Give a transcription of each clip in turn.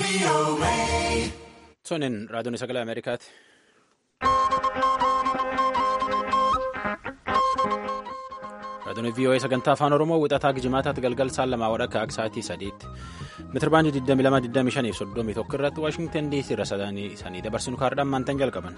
Sonin raadiyoon sagalee Ameerikaati. Raadiyoon VOA sagantaa afaan Oromoo wixataa gijimaataatti galgal saan lamaa wadhakka akka sa'aatii sadiitti. Meetirbaandii 22,25 fi 31 irratti Waashingtan DC irra sanii dabarsinu kaardhaan maantan jalqaban.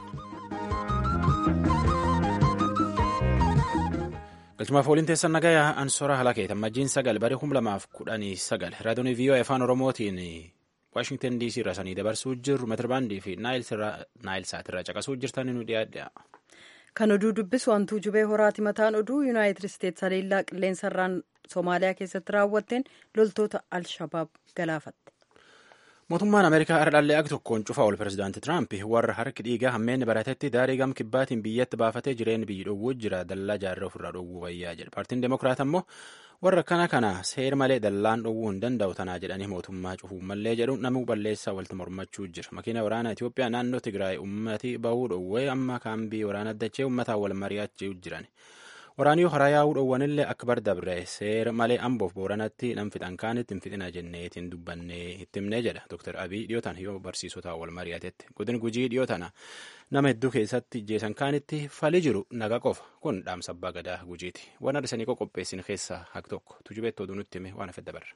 Galchumaaf waliin teessan nagayaa Ansoora Halakeetan majjiin sagal baree 2019 raadiyoon VOA afaan Oromootiin Waashingtan DC irra sanii dabarsuu jirru meetirbaandii fi naayil saatirraa caqasuu jirtan nu dhiyaadha. Kan oduu dubbisu wantuu jubee horaati mataan oduu yuunaayitid isteetsi haleellaa qilleensarraan Soomaaliyaa keessatti raawwatteen loltoota Alshabaab galaafatte. Mootummaan Ameerikaa ardhallee ag tokkoon cufaa ol pirezidaanti Tiraamp warra harki dhiigaa hammeenni baratetti daarii gam kibbaatiin biyyatti baafatee jireenya biyyi dhowwuu jira dallaa jaarraa ofirraa dhowwuu wayyaa jedha. Paartiin Demokiraat ammoo warra kana kana seer malee dallaan dhowwuu hin danda'u tanaa jedhanii mootummaa cufuu mallee jedhu namuu balleessaa walitti mormachuu jira. Makiina waraanaa Itoophiyaa naannoo Tigraay ummati bahuu dhowwee amma kaambii waraana dachee ummataan wal mari'achuu jiran. Waraanii hara yaa'uu dhowwanillee akka bardabre seera malee amboof booranatti nam fixan kaanitti hin fixina jenneetiin dubbannee itti himnee jedha. Dr. Abiy dhiyootaan yoo barsiisotaa wal mari'atetti. Godin gujii dhiyootana nama hedduu keessatti jeesan kaanitti fali jiru naga qofa. Kun dhaamsa abbaa gadaa gujiiti. Waan arsanii qopheessin keessaa hak tokko. Tujubeetti oduu nutti hime waan hafe dabarra.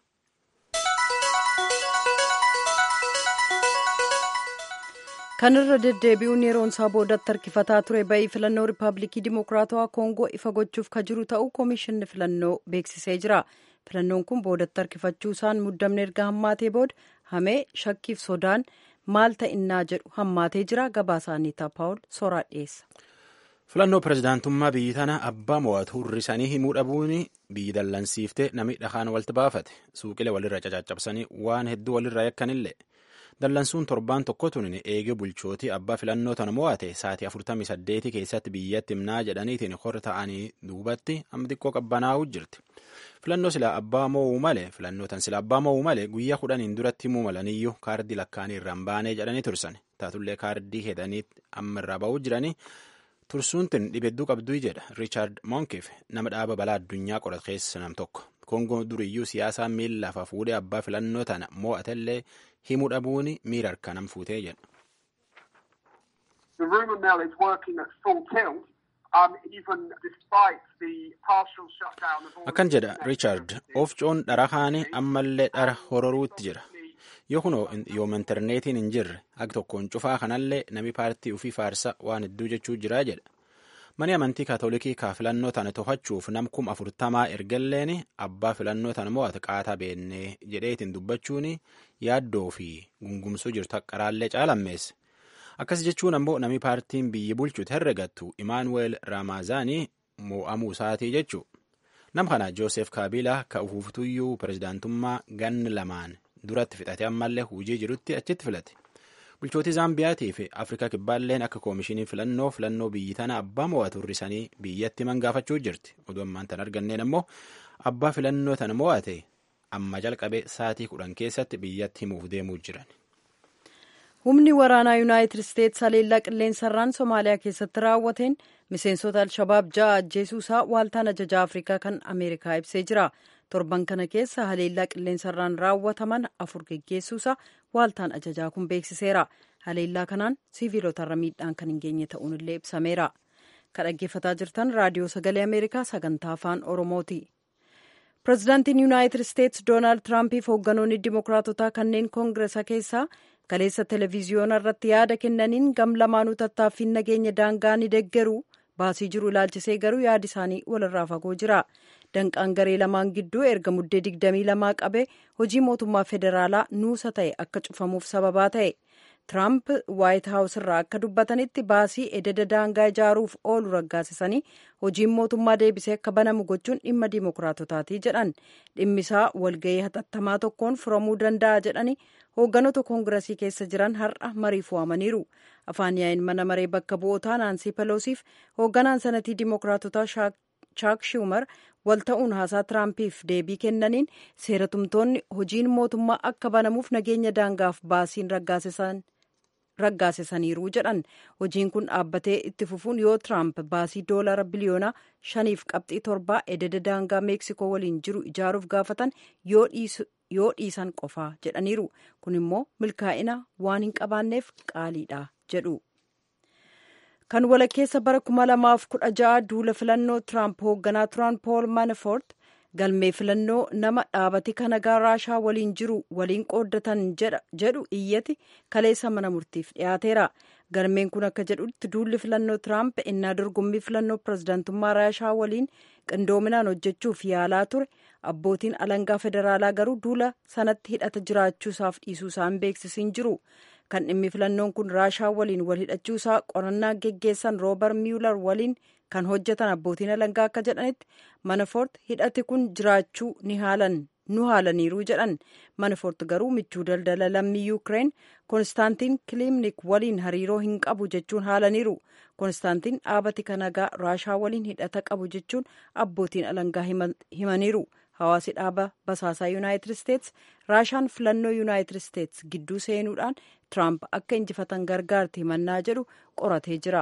kanirra deddeebi'uun yeroon isaa boodatti harkifataa ture ba'ii filannoo riippaabilikii dimokiraatawaa koongoo ifa gochuuf ka jiru ta'uu koomishinni filannoo beeksisee jira filannoon kun boodatti harkifachuu isaan muddamne erga hammaatee booda hamee shakkiif sodaan maal ta'innaa jedhu hammaatee jira gabaasaa Aniitaa paawul soraa dhiyeessa. filannoo pirezidaantummaa biyyi tana abbaa mo'atu hirrisanii himuu dhabuun biyyi dallansiiftee namni dhahaan walitti baafate suuqilee walirra cacaccabsanii waan hedduu walirra yakkanillee. dallansuun torbaan tokkotuun eegee bulchootii abbaa filannoo tana mo'ate sa'aatii 48 keessatti biyyatti himnaa jedhaniitiin hor ta'anii duubatti amma xiqqoo qabbanaa'uu jirti. Filannoo sila abbaa mo'uu malee filannoo tan sila abbaa mo'uu malee guyyaa kudhaniin duratti himuu malaniyyuu kaardii lakkaanii irraan baanee jedhanii tursan taatullee kaardii hedanii amma irraa ba'uu jiranii tursuun tun dhibedduu qabduu jedha Riichaard Monkiif nama dhaaba balaa addunyaa qoratu keessa nam tokko. Kongoon duriyyuu siyaasaa miila lafa fuudhee abbaa filannoo tana mo'atellee himuu dhabuun miira harkaan fuutee jedha. Akkan jedha Riichaard oofcoon dhara kaanii ammallee dhara hororuutti jira. Yoo kun yooma intarneetiin hin jirre ag tokkoon cufaa kanallee nami paartii ofii faarsa waan hedduu jechuu jiraa jedha. Mani amantii kaatolikii kaa filannoo tana to'achuuf nam kum afurtamaa ergalleen abbaa filannoo tana mo'ate qaataa beennee jedheetiin dubbachuun yaaddoo fi gungumsuu jirtu qaraallee caalammeesse. Akkas jechuun ammoo nami paartiin biyyi bulchuutu herregattu Imaanuweel Raamaazaanii mo'amuu isaatii jechuu. Nam kana Joosef Kaabilaa ka ufuuftuyyuu pirezidaantummaa ganni lamaan duratti fixate ammallee hujii jirutti achitti filate. bulchootii zaambiyaatii fi afrikaa kibbaalleen akka koomishinii filannoo filannoo biyyi tana abbaa mo'atu hirrisanii biyyatti himan gaafachuu jirti oduu ammaan tan arganneen ammoo abbaa filannoo tana mo'ate amma jalqabee sa'atii kudhan keessatti biyyatti himuuf deemuu jiran. humni waraanaa yuunaayitid isteetsi haleellaa qilleensarraan soomaaliyaa keessatti raawwateen miseensota alshabaab ja'a ajjeesuusaa waaltaan ajajaa afrikaa kan ameerikaa ibsee jira. torban kana keessa haleellaa qilleensarraan raawwataman afur geggeessuusaa waaltaan ajajaa kun beeksiseera haleellaa kanaan siviilotarra miidhaan kan hin geenye ta'uun illee ibsameera kan dhaggeeffataa jirtan raadiyoo sagalee ameerikaa sagantaa afaan oromooti pirezidaantiin yuunaayitid isteetsi doonaald tiraampiif hoogganoonni dimokiraatotaa kanneen koongiresa keessaa kaleessa televiziyoona irratti yaada kennaniin gam lamaanuu tattaaffiin nageenya daangaa ni deggeru baasii jiru ilaalchisee garuu yaadi isaanii walirraa fagoo jira. danqaan garee lamaan gidduu erga muddee digdamii lamaa qabee hojii mootummaa federaalaa nuusa ta'e akka cufamuuf sababaa ta'e tiraamp waayit haawus irraa akka dubbatanitti baasii ededa daangaa ijaaruuf oolu raggaasisanii hojiin mootummaa deebisee akka banamu gochuun dhimma dimokiraatotaati jedhan dhimmisaa walgahii hatattamaa tokkoon furamuu danda'a jedhani hoogganoota koongirasii keessa jiran har'a mariif waamaniiru afaan yaa'iin mana maree bakka bu'ootaa naansii peloosiif hoogganaan sanatii dimokiraatotaa chaak shuumar wal ta'uun haasaa tiraampiif deebii kennaniin seera tumtoonni hojiin mootummaa akka banamuuf nageenya daangaaf baasiin raggaasisaniiru jedhan hojiin kun dhaabbatee itti fufuun yoo tiraamp baasii doolara biliyoona shaniif qabxii torbaa ededa daangaa meeksikoo waliin jiru ijaaruuf gaafatan yoo yoo dhiisan qofaa jedhaniiru kun immoo milkaa'ina waan hin qabaanneef qaaliidha jedhu. kan walakkeessa bara 2016 duula filannoo tiraamp hoogganaa turan pool manafort galmee filannoo nama dhaabati kanagaa raashaa waliin jiru waliin qooddatan jedhu iyyati kaleessa mana murtiif dhiyaateera galmeen kun akka jedhutti duulli filannoo tiraamp innaa dorgommii filannoo pirezidaantummaa raashaa waliin qindoominaan hojjechuuf yaalaa ture abbootiin alangaa federaalaa garuu duula sanatti hidhata jiraachuusaaf dhiisuusaa hin beeksisiin jiru kan dhimmi filannoon kun raashaa waliin wal hidhachuusaa qorannaa geggeessan roobar miyular waliin kan hojjetan abbootiin alangaa akka jedhanitti manafort hidhati kun jiraachuu ni haalan nu haalaniiru jedhan manafort garuu michuu daldala lammii yuukireen konstaantiin kilimnik waliin hariiroo hin qabu jechuun haalaniiru konstaantiin dhaabati kanagaa raashaa waliin hidhata qabu jechuun abbootiin alangaa himaniiru hawaasi dhaaba basaasaa yuunaayitid isteets raashaan filannoo yuunaayitid isteets gidduu seenuudhaan tiraamp akka injifatan gargaarti himannaa jedhu qoratee jira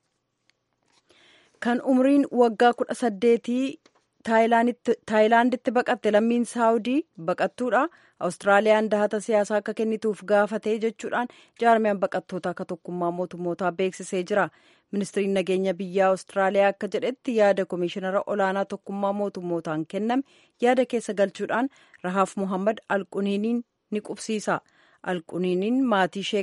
kan umriin waggaa kudha saddeetii taayilaanditti baqatte lammiin saawudii baqattuudha awustiraaliyaan dahata siyaasaa akka kennituuf gaafatee jechuudhaan jaarmiyaan baqattoota akka tokkummaa mootummootaa beeksisee jira ministiriin nageenya biyyaa awustiraaliyaa akka jedhetti yaada komishinara olaanaa tokkummaa mootummootaan kenname yaada keessa galchuudhaan rahaaf muhammad alquniiniin ni qubsiisa alquniiniin maatii ishee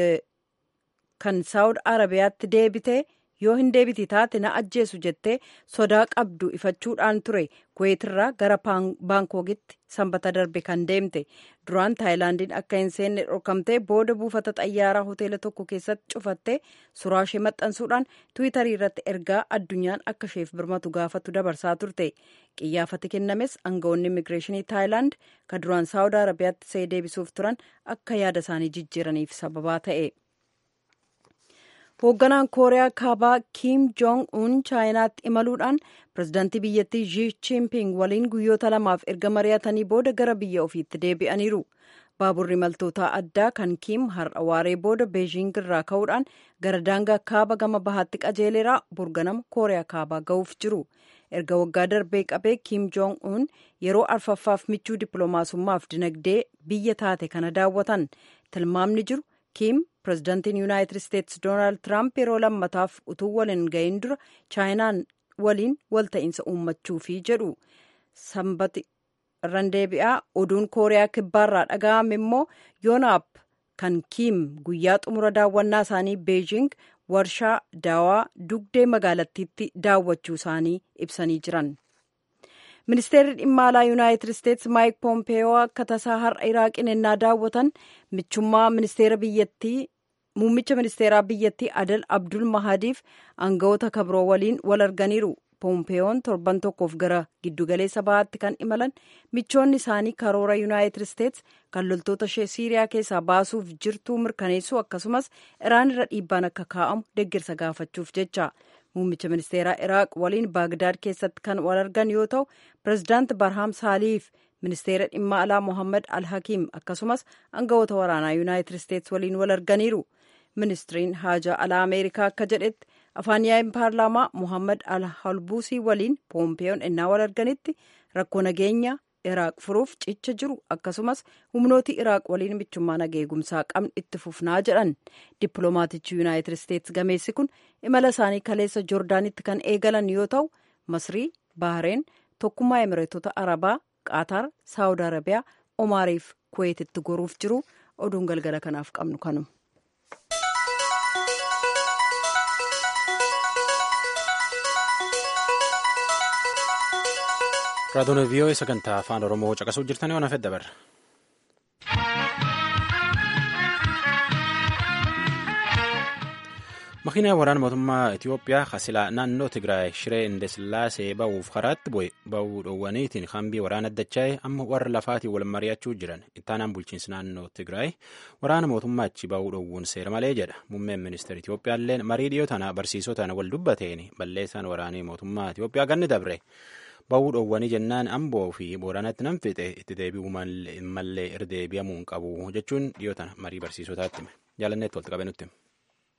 kan saawud arabiyaatti deebite yoo hin deebiti taate na ajjeesu jettee sodaa qabdu ifachuudhaan ture kuweetirraa gara baankookitti sanbata darbe kan deemte duraan taayilaandiin akka hin seenne dhorkamtee booda buufata xayyaaraa hoteela tokko keessatti cufattee suuraa ishee maxxansuudhaan tiwiitarii irratti ergaa addunyaan akka isheef birmatu gaafatu dabarsaa turte qiyyaafati kennames aangawoonni immigireeshinii taayilaand kan duraan saawud arabiyaatti see deebisuuf turan akka yaada isaanii jijjiiraniif sababaa ta'e. hoogganaan kooriyaa kaabaa kiim joong un chaayinaatti imaluudhaan pirezidaantii biyyattii shi chimping waliin guyyoota lamaaf erga mari'atanii booda gara biyya ofiitti deebi'aniiru baaburri imaltootaa addaa kan kiim har'a waaree booda beejiing irraa ka'uudhaan gara daangaa kaaba gama bahaatti qajeeleeraa burganama kooriyaa kaabaa ga'uuf jiru erga waggaa darbee qabee kiim joong un yeroo arfaffaaf michuu dippiloomaasummaaf dinagdee biyya taate kana daawwatan tilmaamni jiru kiim pirezidaantiin yuunaayitid isteetsi doonaald tiraamp yeroo lammataaf utuu waliin gahin dura chaayinaan waliin walta'iinsa uummachuufi jedhu sanbati irraan deebi'aa oduun kooriyaa kibbaarraa dhaga'ame immoo yoonaap kan kiim guyyaa xumura daawwannaa isaanii beejing warshaa daawaa dugdee magaalattiitti daawwachuu isaanii ibsanii jiran. ministeerri dhimma alaa yuunaayitid isteetsi maayik poompeyoo akka tasaa har'a iraaqiin ennaa daawwatan michummaa ministeera biyyattii muummicha ministeeraa biyyattii adal abdul mahadiif aangawoota kabroo waliin wal arganiiru poompeeyoon torban tokkoof gara giddugaleessa bahaatti kan imalan michoonni isaanii karoora yuunaayitid isteetsi kan loltoota ishee siiriyaa keessaa baasuuf jirtuu mirkaneessuu akkasumas iraan irra dhiibbaan akka kaa'amu deeggarsa gaafachuuf jecha muummicha ministeeraa iraaq waliin baagdaad keessatti kan wal argan yoo ta'u pirezidaanti barhaam saaliif ministeera dhimma alaa mohammad al-hakiim akkasumas aangawoota waraanaa yuunaayitid isteetsi waliin wal arganiiru ministiriin haajaa alaa ameerikaa akka jedhetti afaan yaa'in paarlaamaa mohammad al-halbuusii waliin poompeeyoon ennaa wal arganitti rakkoo nageenya iraaq furuuf cicha jiru akkasumas humnooti iraaq waliin michummaa nageegumsaa qabnu itti fufnaa jedhan dippiloomaatichi yuunaayitid isteetsi gameessi kun imala isaanii kaleessa joordaanitti kan eegalan yoo ta'u masrii bahareen tokkummaa emireetota arabaa qaataar saawud arabiyaa omaariif kuweetitti goruuf jiru oduun galgala kanaaf qabnu kanuma. raadiyoon vii'oo sagantaa afaan oromoo caqasuu jirtanii waan hafedha barra. makiinaa waraana mootummaa Itiyoophiyaa kasilaa naannoo Tigraay Shiree Indesillaasee ba'uuf karaatti bu'e ba'uu dhoowwaniitiin hambii waraana addachaa'e amma warra lafaatiin wal mari'achuu jiran ittaanaan bulchiinsi naannoo Tigraay waraana mootummaa achi ba'uu dhoowwuun seera malee jedha muummeen ministeera Itiyoophiyaalleen marii dhiyoo tana barsiisotaan wal dubbateen balleessaan waraanii mootummaa Itiyoophiyaa ganni dabre. ba'uu dhoowwanii jennaan amboo fi booranatti nan fixe itti deebi'uu mallee irra deebi'amuu hin qabu jechuun dhiyoo tana marii barsiisotaatti hime jaalanneetti walitti qabe nutti.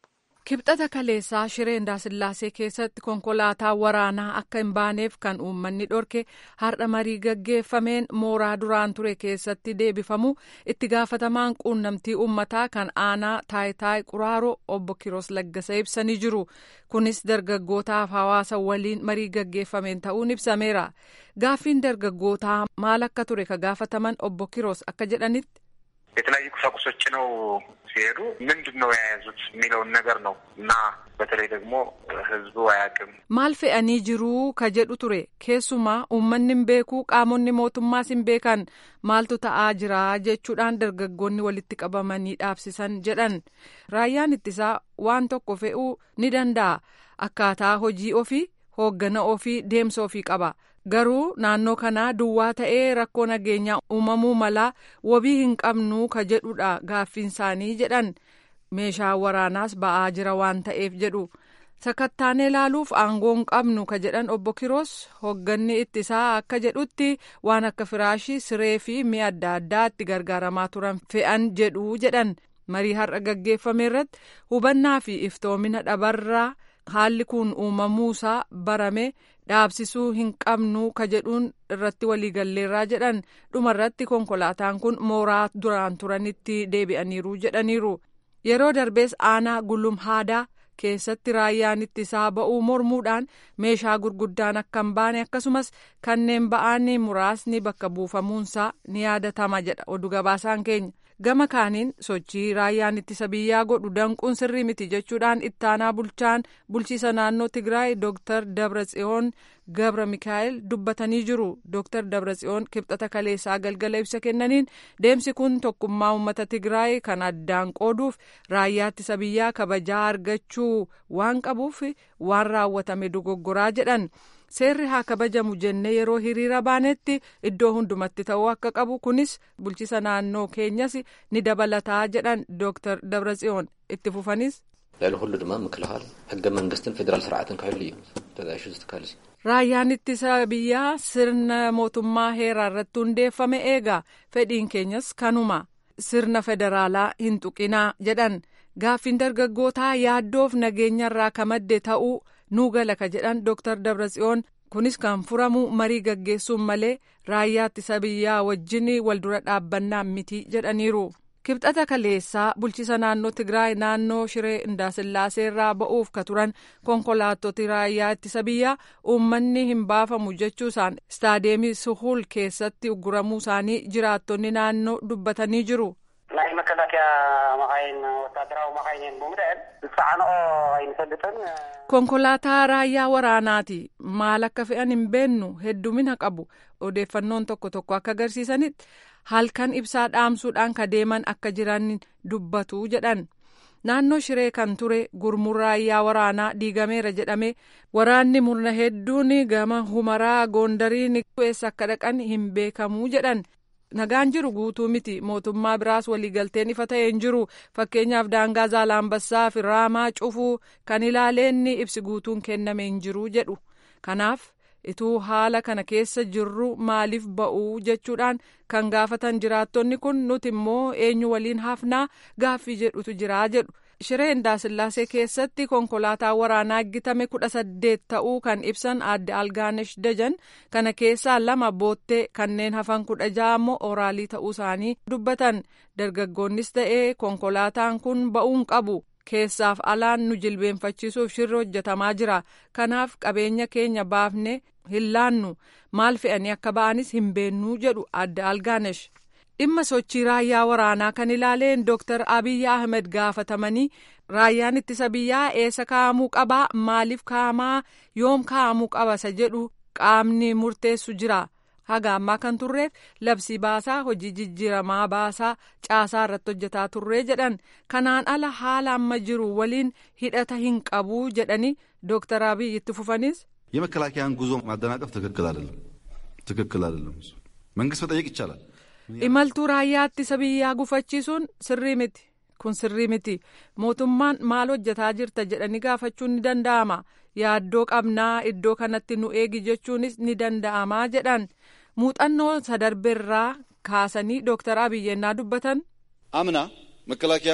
kibxata kaleessaa shiree indaasillaasee keessatti konkolaataa waraanaa akka hin baaneef kan uummanni dhorke har'a marii gaggeeffameen mooraa duraan ture keessatti deebifamu itti gaafatamaan quunnamtii uummataa kan aanaa taayitaay quraaroo obbo kiroos laggasa ibsanii jiru kunis dargaggootaaf hawaasa waliin marii gaggeeffameen ta'uun ibsameera gaaffiin dargaggootaa maal akka ture ka gaafataman obbo kiroos akka jedhanitti. የተለያዩ ቁሳቁሶች ነው ሲሄዱ ምንድን ነው የያዙት የሚለውን ነገር ነው እና በተለይ ደግሞ ህዝቡ አያውቅም። maal fe'anii jiruu ka jedhu ture keessumaa uummanni hin beeku qaamonni mootummaas hin beekan maaltu ta'aa jira jechuudhaan dargaggoonni walitti qabamanii dhaabsisan jedhan raayyaan ittisaa waan tokko fe'uu ni danda'a akkaataa hojii ofii hooggana ofii deemsa ofii qaba. garuu naannoo kanaa duwwaa ta'ee rakkoo nageenyaa uumamuu malaa wabii hin qabnu ka jedhudha gaaffiin isaanii jedhan meeshaa waraanaas ba'aa jira waan ta'eef jedhu sakattaanee ilaaluuf aangoo hin qabnu ka jedhan obbo Kiroos hoogganni ittisaa akka jedhutti waan akka firaashii siree fi mi'a adda addaa itti gargaaramaa turan fe'an jedhu jedhan marii har'a gaggeeffame irratti hubannaa fi iftoomina dhabarraa haalli kun uumamuusaa barame. dhaabsisuu hin qabnu ka jedhuun irratti waliigalleerraa jedhan dhumarratti konkolaataan kun mooraa duraan turanitti deebi'aniiru jedhaniiru yeroo darbees aanaa gullum haadaa keessatti raayyaan ittisaa ba'uu mormuudhaan meeshaa gurguddaan akka hin baane akkasumas kanneen ba'aan muraasni bakka buufamuunsaa ni yaadatama jedha oduu gabaasaan keenya. gama kaaniin sochii raayyaan ittisa biyyaa godhu danquun sirrii miti jechuudhaan ittaanaa bulchaan bulchiisa naannoo tigraay dooktar dabratsiyoon gabra mikaa'el dubbatanii jiru dooktar dabratsiyoon kibxata kaleessaa galgala ibsa kennaniin deemsi kun tokkummaa uummata tigraay kan addaan qooduuf raayyaa ittisa biyyaa kabajaa argachuu waan qabuuf waan raawwatame dogoggoraa jedhan. seerri haa kabajamu jennee yeroo hiriira baanetti iddoo hundumatti ta'uu akka qabu kunis bulchiisa naannoo keenyas ni dabalataa jedhan dooktar dabratsiyoon itti fufanis. ልዕሊ ኩሉ ድማ ምክልኻል ሕገ መንግስትን ፌደራል ስርዓትን ክሕሉ እዩ ተዛይሹ ዝትካል እዩ raayyaan ittisa biyyaa sirna mootummaa heeraa irratti hundeeffame eega fedhiin keenyas kanuma sirna federaalaa hin tuqinaa jedhan gaaffiin dargaggootaa yaaddoof nageenya irraa ka madde ta'uu nuu gala ka jedhan dooktar dabratsiyoon kunis kan furamu marii gaggeessuun malee raayyaa ittisa biyyaa wajjin waldura dhaabbannaa miti jedhaniiru. kibxata kaleessaa bulchiisa naannoo tigraay naannoo shiree indaasillaasee irraa ba'uuf ka turan konkolaattoti raayyaa ittisa biyyaa uummanni hin baafamu jechuusaan istaadeemii suhul keessatti ugguramuu isaanii jiraattonni naannoo dubbatanii jiru. ናይ መከላከያ መኻይን ወታደራዊ መኻይን ብምድዕል ዝፀዓንኦ ኣይንፈልጥን konkolaataa raayyaa waraanaati maal akka fe'an hin beennu heddumina qabu odeeffannoon tokko tokko akka agarsiisanitti halkan ibsaa dhaamsuudhaan ka deeman akka jiran dubbatu jedhan naannoo shiree kan ture gurmuun raayyaa waraanaa diigameera jedhame waraanni murna hedduun gama humaraa goondariin eessa akka dhaqan hin beekamuu jedhan nagaan jiru guutuu miti mootummaa biraas waliigalteen ifa ta'e hin jiru fakkeenyaaf daangaa zaalaambassaa fi raamaa cufuu kan ilaaleenni ibsi guutuun kenname hin jiru jedhu kanaaf ituu haala kana keessa jirru maaliif ba'uu jechuudhaan kan gaafatan jiraattonni kun nuti immoo eenyu waliin hafnaa gaaffii jedhutu jiraa jedhu shiree indaasillaasee keessatti konkolaataa waraanaa eeggitame kudha saddeet ta'uu kan ibsan aadde algaanesh dajan kana keessaa lama boottee kanneen hafan kudha ja'a immoo oraalii ta'uu isaanii dubbatan dargaggoonnis ta'ee konkolaataan kun ba'uun qabu keessaaf alaan nu jilbeenfachiisuuf shirri hojjetamaa jira kanaaf qabeenya keenya baafne hin laannu maal fe'anii akka ba'anis hin beennuu jedhu aadde algaanesh. dhimma sochii raayyaa waraanaa kan ilaaleen dooktar abiyyi ahmed gaafatamanii raayyaan ittisa biyyaa eessa kaa'amuu qabaa maaliif kaa'amaa yoom kaa'amuu qaba isa jedhu qaamni murteessu jira haga ammaa kan turreef labsii baasaa hojii jijjiiramaa baasaa caasaa irratti hojjetaa turree jedhan kanaan ala haala amma jiru waliin hidhata hin qabuu jedhanii dooktar abiyyi itti fufanis. የመከላከያን ጉዞ ማደናቀፍ ትክክል አይደለም፣ ትክክል አይደለም። መንግስት መጠየቅ ይቻላል። imaltuu raayyaa ittisa biyyaa gufachiisuun sirrii miti kun sirrii miti mootummaan maal hojjetaa jirta jedhanii gaafachuun ni danda'ama yaaddoo qabnaa iddoo kanatti nu eegi jechuunis ni danda'amaa jedhan muuxannoo sadarbeerraa kaasanii dooktar abiyyi yennaa dubbatan. አምና መከላከያ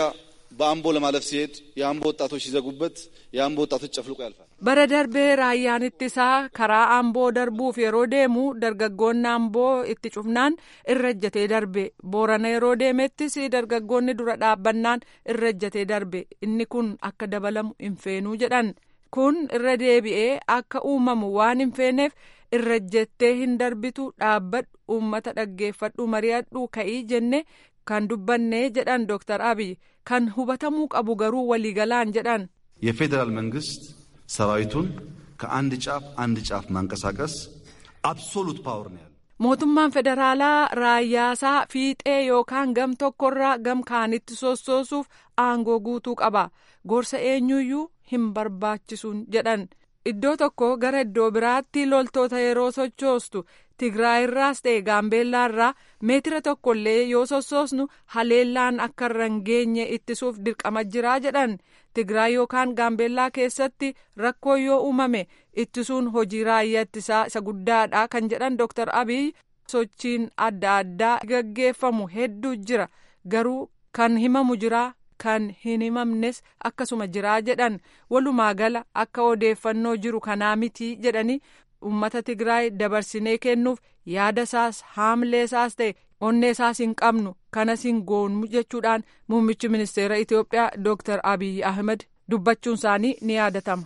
በአምቦ ለማለፍ ሲሄድ የአምቦ ወጣቶች ሲዘጉበት የአምቦ ወጣቶች ጨፍልቆ ያልፋል። bara darbee raayyaan ittisaa karaa amboo darbuuf yeroo deemu dargaggoonni amboo itti cufnaan irra ejjatee darbe boorana yeroo deemettis dargaggoonni dura dhaabbannaan irra ejjatee darbe inni kun akka dabalamu hin feenuu jedhan kun irra deebi'ee akka uumamu waan hin feeneef irra ejjettee hin darbitu dhaabbadhu uummata dhaggeeffadhu mari'adhu ka'ii jenne kan dubbanne jedhan dooktar abiy kan hubatamuu qabu garuu waliigalaan jedhan. የፌዴራል መንግስት ሰራዊቱን ከአንድ ጫፍ አንድ ጫፍ ማንቀሳቀስ አብሶሉት ፓወር ነው ያለው። mootummaan federaalaa raayyaasaa fiixee yookaan gam tokkorraa gam kaanitti sossoosuuf aangoo guutuu qaba gorsa eenyuyyuu hin barbaachisuun jedhan iddoo tokko gara iddoo biraatti loltoota yeroo sochoostu tigraayirraas ta'e gaambeellaarraa meetira tokkollee yoo sossoosnu haleellaan akka irra hin geenye ittisuuf dirqama jiraa jedhan tigraay yookaan gaambeellaa keessatti rakkoo yoo uumame ittisuun hojii raayyaa ittisaa isa guddaadha kan jedhan dooktar abiy sochiin adda addaa gaggeeffamu hedduu jira garuu kan himamu jira kan hin himamnes akkasuma jiraa jedhan walumaa gala akka odeeffannoo jiru kanaa miti jedhanii ummata tigraay dabarsinee kennuuf yaada isaas haamlee isaas ta'e onnee isaas hin qabnu kanas hin goonu jechuudhaan muummichi ministeera itiyoophiyaa dooktar abiy ahmed dubbachuun isaanii ni yaadatama.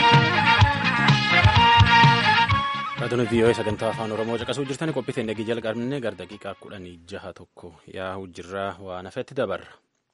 Raadiyoon VOA sagantaa afaan Oromoo caqasuu jirtan qophii teenya jalqabne gara daqiiqaa kudhanii jaha tokko yaa'u jirraa waan hafetti dabarra.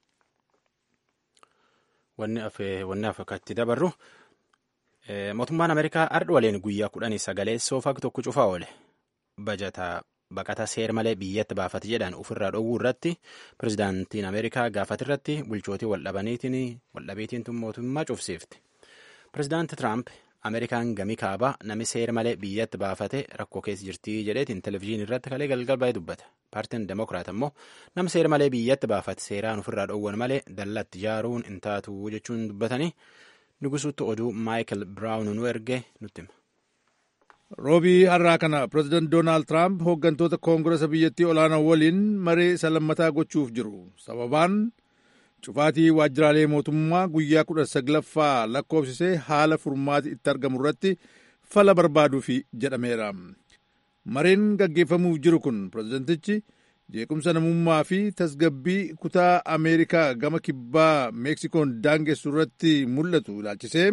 Wanni hafe akka itti dabarru mootummaan Ameerikaa ardhi waliin guyyaa kudhanii sagalee soofaa tokko cufaa oole. Bajataa baqata seer malee biyyatti baafate jedhan ofirraa dhowwuu irratti pirezidaantiin Ameerikaa gaafate irratti bulchootii waldhabaniitiin waldhabeetiin mootummaa cufsiifte. Pirezidaanti Tiraamp Ameerikaan gamii kaabaa nami seer malee biyyatti baafate rakkoo keessa jirtii jedheetiin televizyiinii irratti kalee galgal baay'ee dubbata. Paartiin Demokiraat immoo nama seer malee biyyatti baafate seeraan ofirraa dhoowwan malee dallatti ijaaruun hin taatu jechuun dubbatanii nugusuutti oduu Maayikil Biraawun nu erge nutti hima. roobii har'aa kana pireezidaant doonaald tiraamp hooggantoota koongiresa biyyattii olaanaa waliin maree isa lammataa gochuuf jiru sababaan cufaatii waajjiraalee mootummaa guyyaa kudha saglaffaa lakkoofsisee haala furmaati itti argamu irratti fala barbaaduuf jedhameera mareen gaggeeffamuuf jiru kun pireezidantichi jeequmsa namummaa fi tasgabbii kutaa ameerikaa gama kibbaa meeksikoon daangessu irratti mul'atu ilaalchisee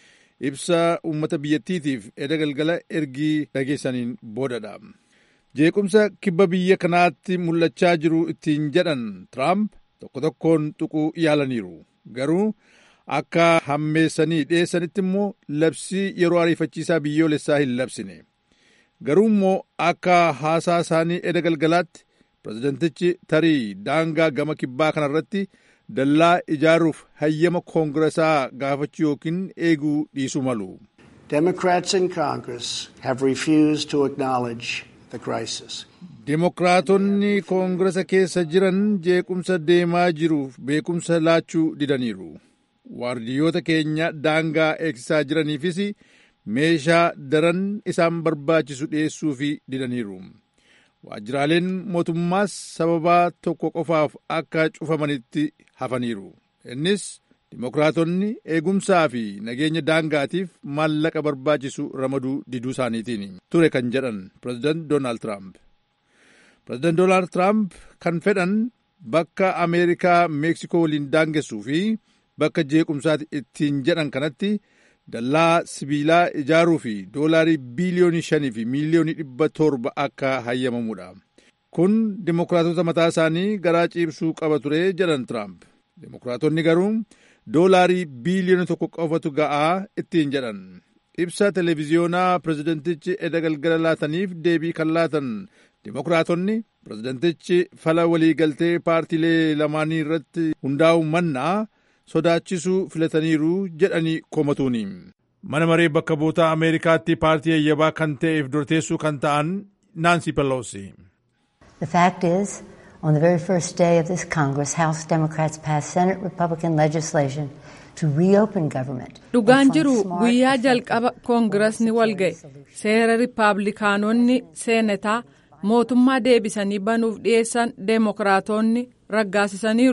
ibsa uummata biyyattiitiif edda galgala ergii dhageessaniin boodadha. jeequmsa kibba biyya kanaatti mul'achaa jiru ittiin jedhan tiraamp tokko tokkoon tuquu yaalaniiru garuu akka hammeessanii dhiyeessanitti immoo labsii yeroo ariifachiisaa biyyoolessaa hin labsine garuu immoo akka haasaa isaanii edda galgalaatti pireezidantichi tarii daangaa gama kibbaa kanarratti dallaa ijaaruuf hayyama koongiresaa gaafachuu yookiin eeguu dhiisuu malu. Democrats in Congress have refused to acknowledge the crisis. Dimokiraatonni koongiresa keessa jiran jeequmsa deemaa jiruuf beekumsa laachuu didaniiru. Waardiyyoota keenya daangaa eegsisaa jiraniifis meeshaa daran isaan barbaachisu dhiyeessuuf didaniiru. Waajjiraaleen mootummaas sababaa tokko qofaaf akka cufamanitti hafaniiru. Innis Dimokiraatonni eegumsaa fi nageenya daangaatiif maallaqa barbaachisu ramaduu diduu isaaniitiin ture kan jedhan pireezidaant Doonaald Tiraamp. Pireezidaant Doonaald Tiraamp kan fedhan bakka Ameerikaa Meeksikoo waliin daangessuu fi bakka jeequmsaati ittiin jedhan kanatti dallaa sibiilaa ijaaruu fi doolaarii biiliyoonii shanii fi miiliyoonii dhibba torba akka hayyamamudha. Kun dimokiraatota mataa isaanii garaa ciibsuu qaba ture jedhan Tiraamp. Dimokiraatonni garuu doolaarii biiliyoona tokko qofatu ga'aa ittiin jedhan. Ibsa televiziyoonaa pireezidantichi edda galgala laataniif deebii kan laatan dimokiraatonni pireezidantichi fala waliigaltee paartiilee lamaanii irratti hundaa'u mannaa sodaachisuu filataniiru jedhanii komatuuni. Mana maree bakka buutaa Ameerikaatti paartii yayyabaa kan ta'eef dorteessuu kan ta'an Naansi Peloosi. The fact is, on the very first day of this Congress, House Democrats passed Senate Republican legislation to reopen government. Dhugaan jiru guyyaa jalqaba koongirasni walga'e seera riippaabilikaanonni seenataa mootummaa deebisanii banuuf dhiyeessan deemokiraatonni raggaasisaniiru.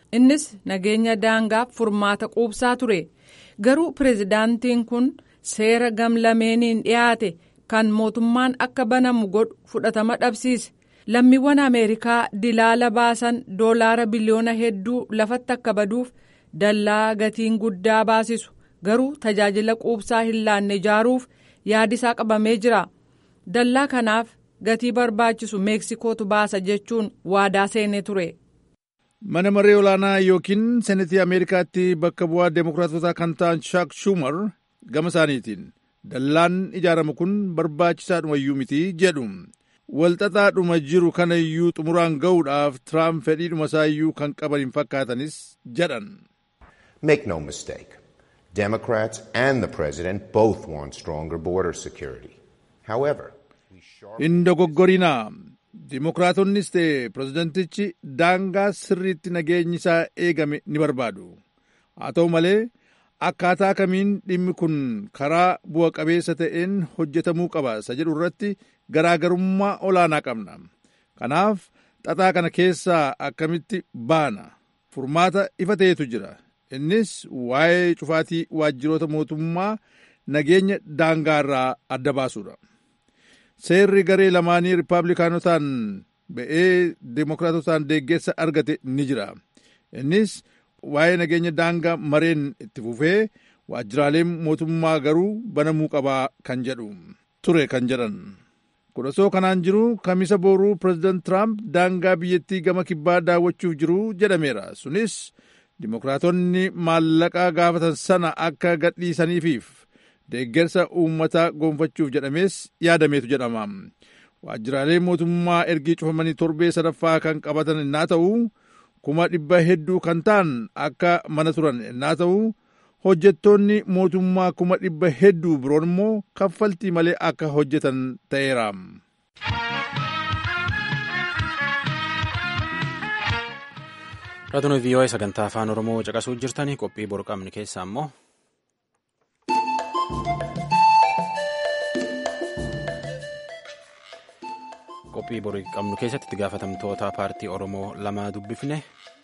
innis nageenya daangaaf furmaata quubsaa ture garuu pireezidaantiin kun seera gamlameeniin dhiyaate kan mootummaan akka banamu godhu fudhatama dhabsiise lammiiwwan ameerikaa dilaala baasan doolaara biliyoona hedduu lafatti akka baduuf dallaa gatiin guddaa baasisu garuu tajaajila quubsaa hin laanne ijaaruuf yaadisaa qabamee jira dallaa kanaaf gatii barbaachisu meeksikootu baasa jechuun waadaa seenee ture. mana maree olaanaa yookiin senetii ameerikaatti bakka bu'aa deemokiraatotaa kan ta'an shaak shumar gama isaaniitiin dallaan ijaaramu kun barbaachisaadhumayyuu miti jedhu walxaxaadhuma jiru kana iyyuu xumuraan ga'uudhaaf tiraamp fedhiidhuma isaayyuu kan qaban hin fakkaatanis jedhan. Make no mistake, Democrats and the President both want stronger border security. However, hin dogoggorinaa dimokiraatonnis ta'e pireezidentichi daangaa sirriitti nageenyi isaa eegame ni barbaadu haa ta'u malee akkaataa kamiin dhimmi kun karaa bu'a qabeessa ta'een hojjetamuu qaba isa jedhu irratti garaagarummaa olaanaa qabna kanaaf xaxaa kana keessaa akkamitti baana furmaata ifa ta'etu jira innis waa'ee cufaatii waajjiroota mootummaa nageenya daangaa irraa adda baasuudha. seerri garee lamaanii riippaabilikaanotaan ba'ee deemokiraatotaan deeggarsa argate ni jira innis waa'ee nageenya daangaa mareen itti fufee waajjiraaleen mootummaa garuu banamuu qabaa kan jedhu ture kan jedhan kun osoo kanaan jiru kamisa booruu pireezidant tiraamp daangaa biyyattii gama kibbaa daawwachuuf jiru jedhameera sunis dimokiraatonni maallaqaa gaafatan sana akka gadhiisaniifiif deeggarsa uummataa gonfachuuf jedhamees yaadameetu jedhama waajjiraaleen mootummaa ergii cufamanii torbee sadaffaa kan qabatan innaa ta'u kuma dhibba hedduu kan ta'an akka mana turan innaa ta'u hojjettoonni mootummaa kuma dhibba hedduu biroon immoo kaffaltii malee akka hojjetan ta'eera. Raadiyoo VOA sagantaa afaan Oromoo caqasuu jirtanii qophii boru qabnu keessaa immoo qophii boru qabnu keessatti itti gaafatamtoota paartii Oromoo lama dubbifne.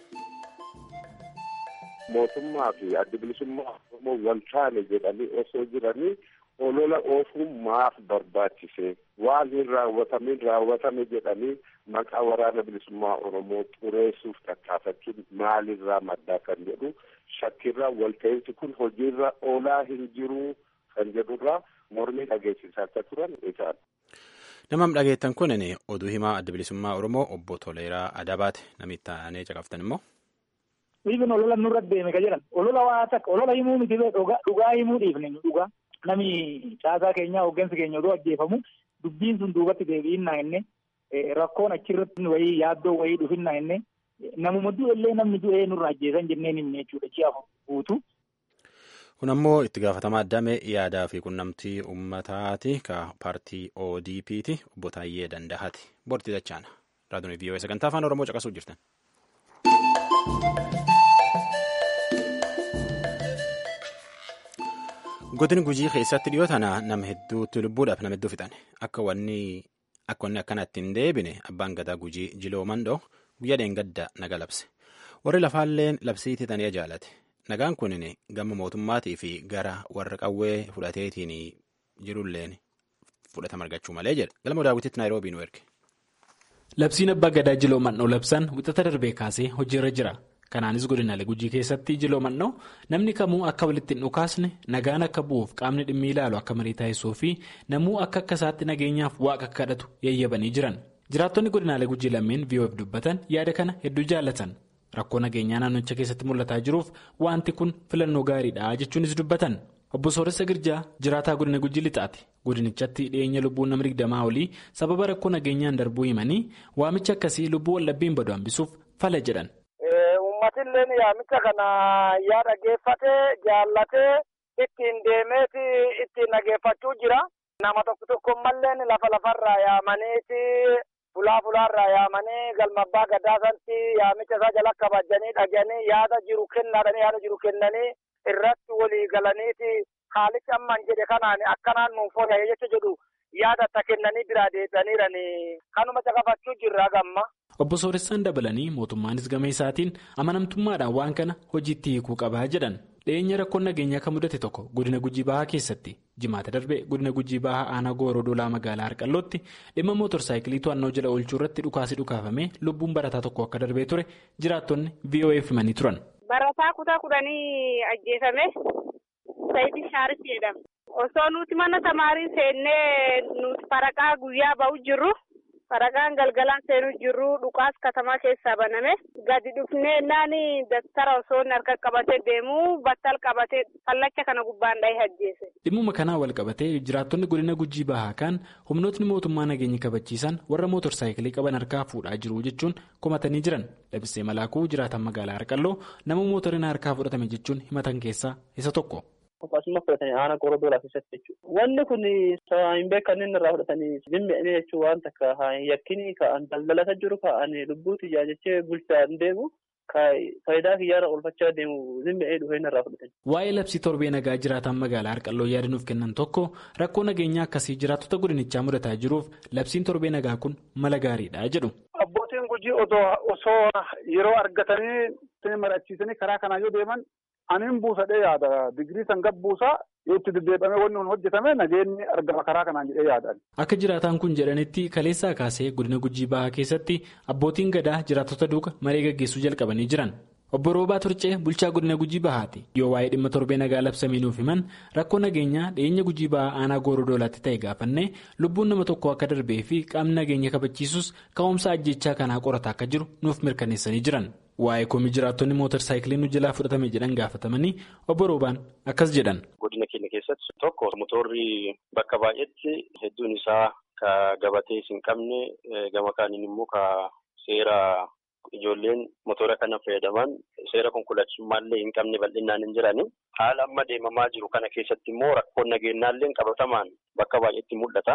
Mootummaa fi adda bilisummaa Oromoo wal taane jedhanii osoo jiranii olola oofuun maaf barbaachise waan hin raawwatamin raawwatame jedhanii maqaa waraana bilisummaa Oromoo xureessuuf tattaafachuun maalirraa maddaa kan jedhu shakkirraa walta'iinsi kun hojiirra oolaa hin jiru kan jedhurraa mormii dhageessisaa akka turan isaan. Namam dhageettan kun oduu himaa adda bilisummaa Oromoo obbo Toleeraa Adabaate namitti aanee caqaftan immoo. Dhiifin olola nurra deeme ka jedhan olola waa takka olola himuu miti dhugaa himuu dhiifne dhugaa nami caasaa keenyaa hooggansi keenya odoo ajjeefamu dubbiin sun duubatti deebi'innaa inni rakkoon achirratti wayii yaaddoo wayii dhufinnaa inni namuma du'ellee namni du'ee nurra ajjeesan jenneen himne jechuudha ji'a guutuu. Kun ammoo itti gaafatamaa addame yaadaa fi qunnamtii uummataati ka paartii ODP'ti obbo Taayyee Danda'aati. Borti dachaana. Raadiyoo VOA sagantaa afaan Oromoo caqasuu jirtan. Godin gujii keessatti dhiyoo tana nama hedduutti lubbuudhaaf nama hedduu fixan akka wanni akka wanni akkanatti hin deebine abbaan gadaa gujii jiloo mandoo guyyaa dheengadda naga labse warri lafaalleen labsiitii tanii jaalate nagaan kunin gama mootummaatii fi gara warra qawwee fudhateetiin jirulleen fudhatama argachuu malee jedha galma daawwititti naayiroobii nu erge. Labsiin abbaa gadaa jiloo mannoo labsan wixata darbee kaasee hojiirra jira. Kanaanis godinaalee gujii keessatti jiloo mannoo namni kamuu akka walitti hin dhukaasne nagaan akka bu'uuf qaamni dhimmi ilaalu akka marii taasisuu fi namuu akka akka isaatti nageenyaaf waaqa kadhatu yayyabanii jiran. Jiraattonni godinaalee gujii lameen VOF dubbatan yaada kana hedduu jaallatan. Rakkoo nageenyaa naannocha keessatti mul'ataa jiruuf wanti kun filannoo gaariidha jechuunis dubbatan. Obbo Sooressa Girjaa jiraataa godina gujii lixaati. Godinichatti dhiyeenya lubbuun nama digdamaa olii sababa rakkoo nageenyaan darbuu himanii waamicha akkasii lubbuu wallabbiin badu hambisuuf fala jedhan. Uummatilleen yaamicha kana yaa dhageeffatee jaallatee ittiin deemeeti ittiin dhageeffachuu jira. Nama tokko tokko malleen lafa lafarraa yaamaniiti fulaa fulaarraa yaamanii galma abbaa gadaa sanatti yaamicha isaa jala kabajanii dhaganii yaada jiru kennaadhanii yaada jiru kennanii irratti walii galaniiti haalichi amman jedhe kanaan akkanaan nuuf oola jecha jedhu yaada itti kennanii biraa deebi'aniiranii kanuma caqafachuu jirra gamma. obbo Sooressaan dabalanii mootummaanis gama isaatiin amanamtummaadhaan waan kana hojiitti hiikuu qabaa jedhan dhiyeenya rakkoon nageenyaa kan mudate tokko godina gujii bahaa keessatti jimaata darbe godina gujii bahaa aanaa gooroo dolaa magaalaa harqallootti dhimma mootorsaayikilii to'annoo jala oolchuu irratti dhukaasi dhukaafamee lubbuun barataa tokko akka darbee ture jiraattonni VOA himanii turan. Barataa kutaa kudhanii ajjeefame Saayidii Shaaris jedhama. Osoo nuti mana tamaarii seennee nuti faraqaa guyyaa ba'u jirru. Faraqaan galgalaan seenuu jirru dhukaas katamaa keessaa baname gadi dhufnee naani daftara osoo harka qabatee deemu battal qabatee fallacha kana gubbaan dhahee ajjeese. Dhimmuma kanaa wal qabatee jiraattonni godina gujii bahaa kan humnootni mootummaa nageenya kabachiisan warra mootorsaayikilii qaban harkaa fuudhaa jiru jechuun komatanii jiran labsee malaakuu jiraatan magaalaa harqalloo nama mootoriin harkaa fudhatame jechuun himatan keessaa isa tokko. Akkasuma fudhatanii aanaa qoroo doolaa keessatti jechuudha. Wanni kun hin beekamne irraa fudhatanii dhimmi'anii jechuun waan takka yakkinii ka'an daldalata jiru ka'an lubbuu xiyyaa jechee bulchaan deemu faayidaa kiyyaara oolfachaa deemu dhimmi'ee dhufeen irraa fudhatanii. Waa'ee labsii torbee nagaa jiraatan magaalaa Harqalloo yaada nuuf kennan tokko rakkoo nageenyaa akkasii jiraattota godinichaa mudataa jiruuf labsiin torbee nagaa kun mala gaariidha jedhu. Abbootiin gujii osoo yeroo argatanii marachiisanii karaa kanaa yoo deeman. Aniin buusadhee yaada digirii san gabbuusaa yoo itti deddeebi'amee wanni kun hojjetame nageenyi argama karaa kanaan jedhee yaadan. Akka jiraataan kun jedhanitti kaleessaa kaasee godina gujii bahaa keessatti abbootiin gadaa jiraattota duuka maree gaggeessuu jalqabanii jiran. Obbo Roobaa Turcee bulchaa godina gujii bahaati. Yoo waa'ee dhimma torbee nagaa labsamee nuuf himan rakkoo nageenyaa dhiyeenya gujii bahaa aanaa gooroo doolaatti ta'e gaafannee lubbuun nama tokko akka darbee fi qaamni nageenya kabachiisus ka'umsa ajjechaa kanaa qorataa akka jiru nuuf mirkaneessanii jiran. Waa'ee komii jiraattonni mootorsaayikilii nu jalaa fudhatame jedhan gaafatamanii obbo Roobaan akkas jedhan. Godina keenya keessatti tokko motorri bakka baay'eetti hedduun isaa ka gabatee hin qabne gama kaaniin immoo ka seera ijoolleen motora kana fayyadaman seera konkolaachisummaallee hin qabne bal'inaan hin jirani. Haala amma deemamaa jiru kana keessatti immoo rakkoon nageenyaallee qabatamaan bakka baay'eetti mul'ata.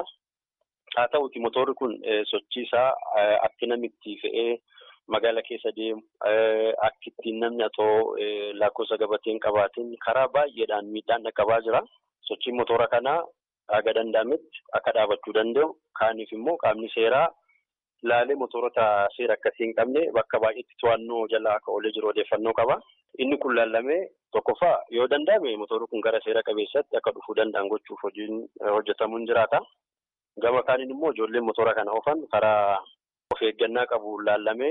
Haa ta'uti motorri kun sochii isaa akka namitti fe'ee. Magaala keessa deemu akka ittiin namni atoo lakkoofsa gabateen qabaatiin karaa baay'eedhaan miidhaan dhaqqabaa jira. Sochiin motora kanaa haga danda'ametti akka dhaabachuu danda'u. Kaaniif immoo qaamni seeraa laalee motorota seera akkasii hin qabne bakka baay'eetti to'annoo jala akka oolee jiru odeeffannoo qaba. Inni kun laallamee tokkoffaa yoo danda'ame motorri kun gara seera qabeessatti akka dhufuu danda'an gochuuf hojiin hojjetamuun jiraata. Gama kaaniin immoo ijoolleen motora kana oofan karaa of eeggannaa qabu laallamee.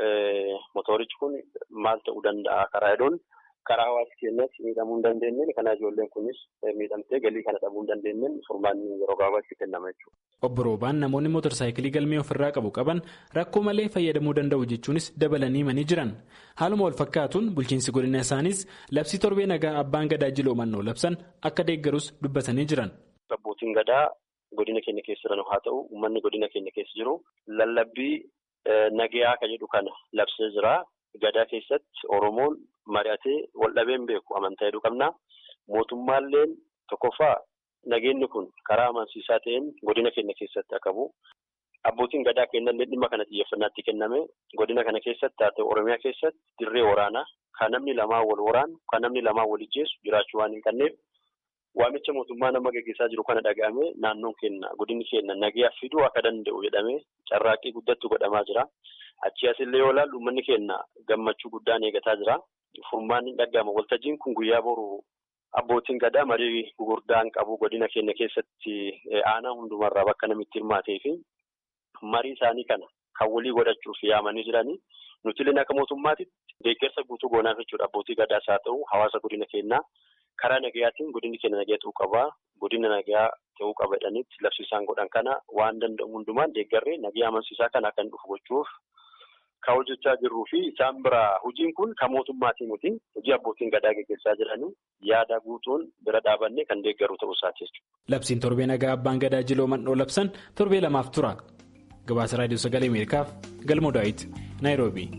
Motorichi kun maal ta'uu danda'a karaa hedduun karaa hawaasa keenyatti miidhamuu hin dandeenye kana ijoolleen kunis miidhamtee galii kana dhabuu hin dandeenye furmaanni yeroo gabaabaatti kennama jechuudha. Obbo Roobaan namoonni mootorsaayikilii galmee ofirraa qabu qaban rakkoo malee fayyadamuu danda'u jechuunis dabalanii himanii jiran haaluma wal fakkaatuun bulchiinsi godina isaanis labsii torbee nagaa abbaan gadaa jiloo mannoo labsan akka deeggarus dubbatanii jiran. Abbootiin gadaa godina keenya keessa jiran haa ta'u uummanni godina keenya keessa jiru lallabbii. Nagayaa kan jedhu kana labsee jira. Gadaa keessatti Oromoon mari'atee wal dhabeen beeku amantaa hedduu qabna. Mootummaalleen tokkoffaa nageenyi kun karaa amansiisaa ta'een godina keenya keessatti akka bu'u. Abbootiin gadaa kennallee dhimma kana xiyyeeffannaatti kenname godina kana keessatti haa ta'u Oromiyaa keessatti dirree waraanaa kan namni lamaa wal waraanu kan namni lamaa wal ijjeessu jiraachuu waan hin qabneef waamicha mootummaa nama gaggeessaa jiru kana dhaga'ame naannoon keenya godinni keenya nagayaa fiduu akka danda'u jedhamee carraaqqii guddattu godhamaa jira. Achii asillee yoo ilaallu uummanni keenya gammachuu guddaan eegataa jira. Furmaanni dhaga'ama. Waltajjiin kun guyyaa boru abbootiin gadaa marii gurguddaan qabu godina keenya keessatti aanaa hundumarraa bakka namitti hirmaatee fi marii isaanii kana kan walii godhachuuf yaamanii jiranii. Nuti illee akka mootummaatitti deeggarsa guutuu goonaaf jechuudha. Abbootii gadaas haa ta'u hawaasa godina keenyaa. Karaa nagayaatiin godinni keenya nagayaa ta'uu qaba. Godina nagayaa ta'uu qaba jedhanitti labsiisaan godhan kana waan danda'u hundumaan deeggarree nagayaa amansiisaa kana akka dhufu gochuuf kan hojjechaa jirruu fi isaan biraa hojiin kun kan mootummaatiin miti hojii abbootiin gadaa gaggeessaa jiranii yaada guutuun bira dhaabannee kan deeggaru ta'uu isaati jechuudha. Labsiin torbee nagaa abbaan gadaa jiloo mandhoo labsan torbee lamaaf tura. Gabaasa raadiyoo sagalee Ameerikaaf Galmoo Daawit Naayiroobii.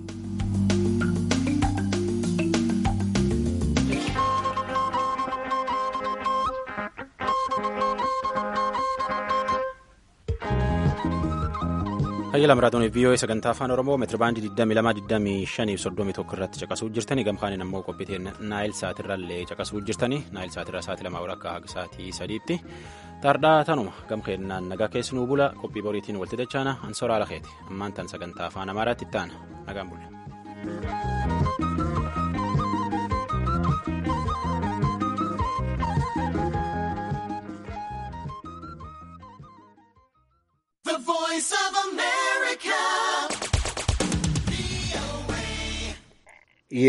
Hayyala maraatoon VOA sagantaa afaan Oromoo meetirabaandii 22,25 irratti caqasuu jirtanii gamkaaniin ammoo qophiiteen naayil saatirraallee caqasuu jirtanii naayil saatirraa sa'aatii lama walakkaa haga sa'aatii sadiitti tardhaa tanuma gamkeennaan nagaa keessinuu bula qophii boriitiin walti dachaana ansoraa lakeeti ammaan tan sagantaa afaan amaaraatti itti aana nagaan bulle.